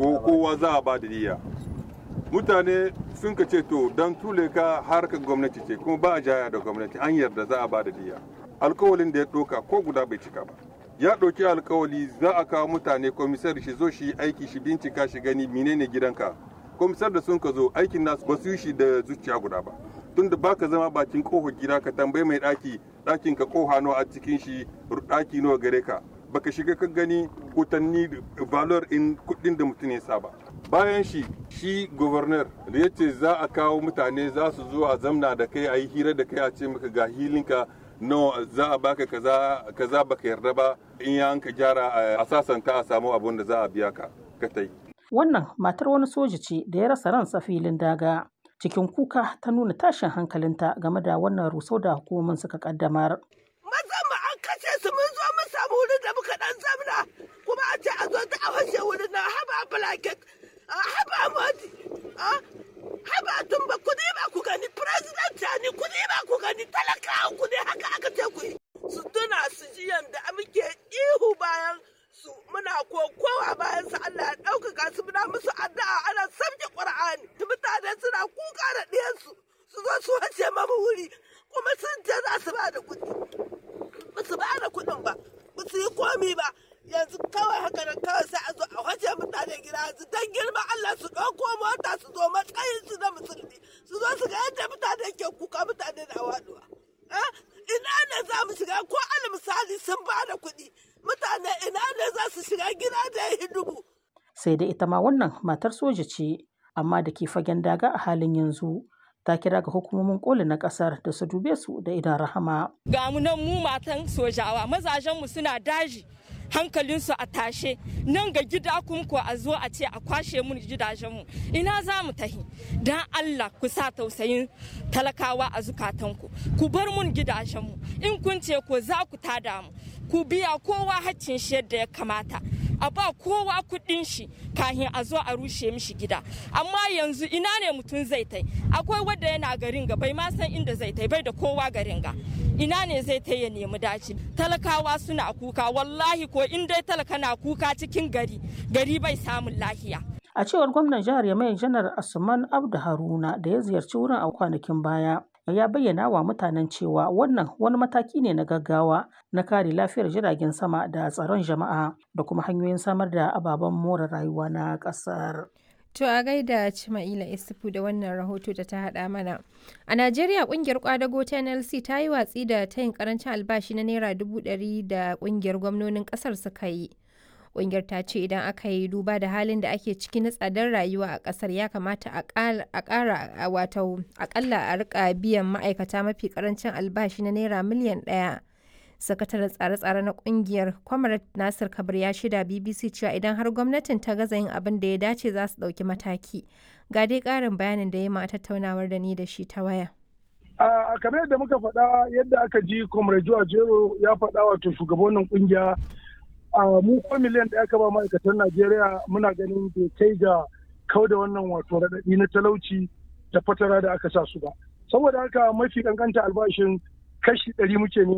ko kowa za a ba da diya mutane sun ka ce to don tule ka harkar gwamnati ce kuma ba a jaya da gwamnati an yarda za a ba da diya alkawalin da ya ɗauka ko guda bai cika ba ya ɗauki alkawali za a kawo mutane komisar shi zo shi aiki shi bincika shi gani menene gidanka komisar da sun ka zo aikin nasu ba su yi shi da zuciya guda ba tunda baka zama bakin kofar gida ka tambayi mai ɗaki ɗakin ka koha nawa a cikin shi ɗaki nawa gare ka baka shiga ka gani kutanni valor in kuɗin da mutum ya saba bayan shi shi governor da ya ce za a kawo mutane za su zo a zamna da kai a yi hira da kai a ce maka ga hilinka no za a baka kaza kaza baka yarda ba in ya ka gyara a sasanta a samu abun da za a biya ka ka tai wannan matar wani soja ce da ya rasa ransa filin daga cikin kuka ta nuna tashin hankalinta game da wannan rusau da hukumomin suka kaddamar maza mu an kashe su mun zo mun samu wurin da muka dan zamna kuma a ce a zo ta awashe wurin na haba blanket haba modi haba tumba ku ne ba ku gani president ni ku ne ba ku gani talakawa ku ne haka aka ce ku yi su tuna su ji yanda muke ihu bayan su muna kokowa bayan su Allah ya ɗaukaka su muna musu addu'a ana sabke Qur'ani mutane suna kuka da ɗiyansu su zo su wace mamu wuri kuma sun ce za su ba da kuɗi ba su ba da kuɗin ba ba su yi komi ba yanzu kawai haka nan kawai sai a zo a wace mutane gida yanzu dan girma Allah su ɗauko mota su zo matsayin su na musulmi su zo su ga yadda mutane ke kuka mutane na waɗuwa. Ina ne za mu shiga ko al misali sun ba da kuɗi mutane ina ne za su shiga gida da ya dubu. Sai da ita ma wannan matar soja ce amma da ke fagen daga a halin yanzu. ta kira ga hukumomin koli na kasar da su dube su da idan rahama. Ga mu nan mu matan sojawa mazajenmu suna daji hankalinsu a tashe nan ga gida kuma ko a zo a ce a kwashe mun gidajenmu ina za mu tahi dan Allah ku sa tausayin talakawa a zukatanku ku bar mun gidajenmu in kun ce ko za ku tada mu ku biya kowa haccin shi yadda ya kamata a ba kowa kuɗin shi kahin a zo a rushe mishi gida amma yanzu ina ne mutum zai tai akwai wanda yana garin ga bai ma san inda zai tai bai da kowa garin ga ina ne zai tai ya nemi daci talakawa suna kuka wallahi ko in dai talaka na kuka cikin gari gari bai samun lahiya a cewar gwamnan jihar yamai janar asuman abdu haruna da ya ziyarci wurin a kwanakin baya ya bayyana wa mutanen cewa wannan wani mataki ne na gaggawa na kare lafiyar jiragen sama da tsaron jama'a da kuma hanyoyin samar da ababen more rayuwa na ƙasar. To a gaida Cima'ila Isufu da wannan rahoto da ta haɗa mana. A Najeriya ƙungiyar kwadago ta NLC ta yi watsi da tayin karancin albashi na Naira dubu ɗari da ƙungiyar gwamnonin ƙasar suka yi. Ƙungiyar ta ce idan aka yi duba da halin da ake ciki na tsadar rayuwa a ƙasar ya kamata a ƙara wato aƙalla a rika biyan ma'aikata mafi ƙarancin albashi na naira miliyan ɗaya. Sakataren tsare-tsare na ƙungiyar Kwamarat Nasir Kabir ya shida BBC cewa idan har gwamnatin ta gaza yin abin da ya dace za su ɗauki mataki. Ga dai ƙarin bayanin da ya ma tattaunawar da ni da shi ta waya. A kamar yadda muka faɗa yadda aka ji Comrade Jero ya faɗa wato shugabannin ƙungiya a mu ko miliyan da aka ba ma'aikatan Najeriya muna ganin bai kai ga kau da wannan wato raɗaɗi na talauci da fatara da aka sa su ba. Saboda haka mafi kankanta albashin kashi ɗari muke ne